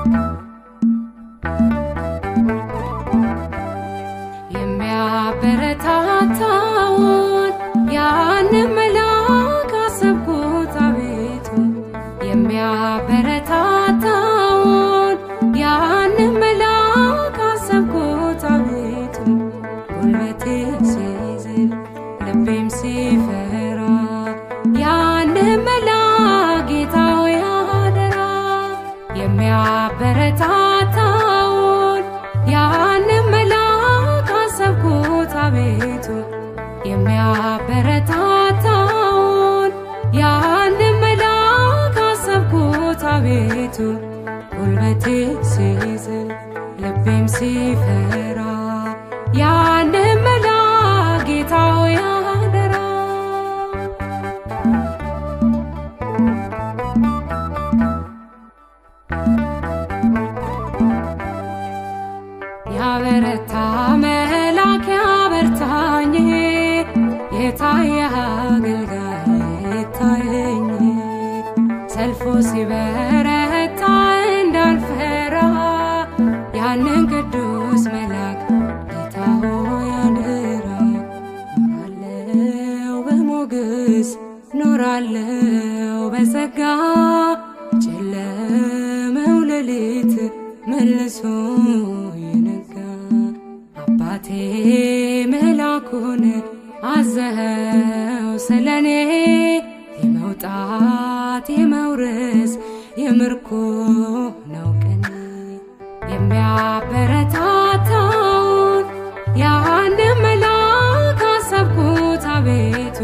የሚያበረታታውን ያንን መልአክ አሰብኩት አቤቱ የሚያበረታታውን ያንን መልአክ አሰብኩት አቤቱ ጉልበቴ ሲዝል ልቤም ሲፈራ ያንን መልአክ ጌታ ሆይ አደራ የሚያበረታታውን ያንን መልአክ አሰብኩት አቤቱ የሚያበረታታውን ያንን መልአክ አሰብኩት አቤቱ ጉልበቴ ሲዝል ልቤም ሲፈራ ያንን መልአክ ጌታ ሆይ አደራ ያበረታ መልአክ ያበርታኝ የታየ አገልጋይ ይታየኝ ሰልፎ ሲበረታ እንዳልፈራ ያንን ቅዱስ መልአክ ጌታ ሆይ አደራ ኖራለው በሞገስ ኖራለው በጸጋ ጨለመው ሌሊት መልሶ ይነጋ አባቴ መላኩን አዘኸው ስለኔ የመውጣት የመውረስ የምርኮ ነው ቀኔ የሚያበረታታውን ያንን መልአክ አሰብኩት አቤቱ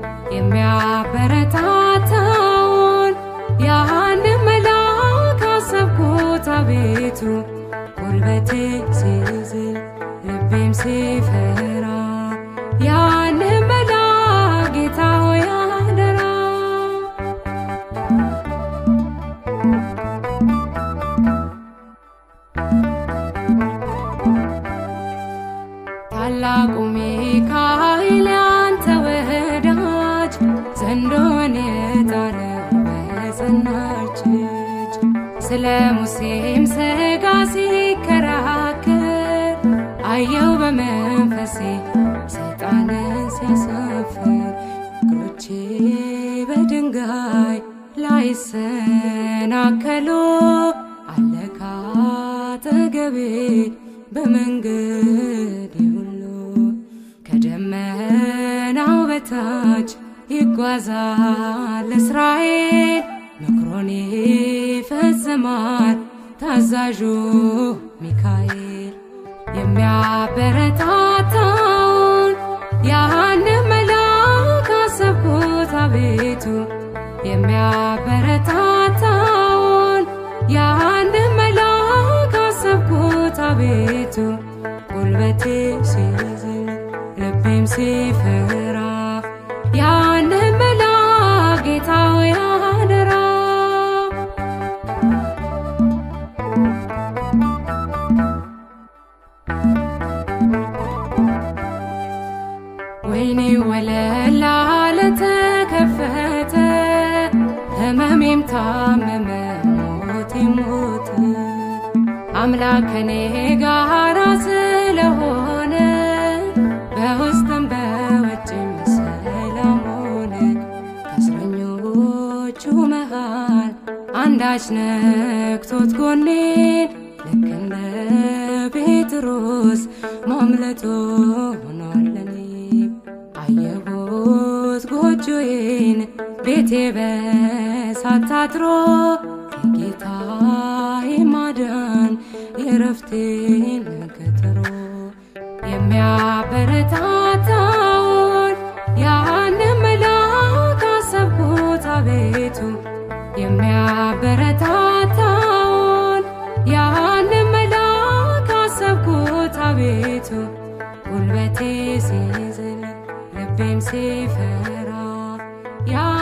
የሚያበረታታውን ያንን መልአክ አሰብኩት አቤቱ ጉልበቴ ሲዝል ልቤም ሲፈራ ያንን መልአክ ጌታ ሆይ አደራ ታላቁ ሚካኤል ያንተ ወዳጅ ዘንዶን የጣለው በጸናች እጅ ስለ ሙሴም ሥጋ ሲከራከር አየው በመንፈሴ ሰይጣንን ሲያሳፍር እግሮቼ በድንጋይ ላይ ሰናከሉ አለካ አጠገቤ በመንገድ ሁሉ ከደመናው በታች ይጓዛል እስራኤል ምክሮን ይፈጽማል ታዛዡ ሚካኤል የሚያበረታታውን ያንን መልአክ አሰብኩት አቤቱ የሚያበረታታውን ያንን መልአክ አሰብኩት አቤቱ ጉልበቴ ሲዝል ልቤም ሲፈራ ያንን መልአክ ጌታ ሆይ አደራ ወይኔ ወለላ ለተከፈተ ህመሜም ታመመ ሞቴም ሞተ አምላክ ከኔ ጋራ ስለሆነ በውስጥም በውጭም ሰላም ሆነ ከእስረኞቹ መሃል አንዳች ነክቶት ጎኔን ልክ እንደ ጴጥሮስ ማምለጦ ሆኗል ለኔ አየሁት ጎጆዬን ቤቴ በሳት ታጥሮ የጌታዬ ማዳን የረፍቴን ቀጠሮ የሚያበረታታውን ያንን መልአክ አሰብኩት አቤቱ የሚያበረታታውን ያንን መልአክ አሰብኩት አቤቱ ጉልበቴ ሲዝል ልቤም ሲፈራ ያ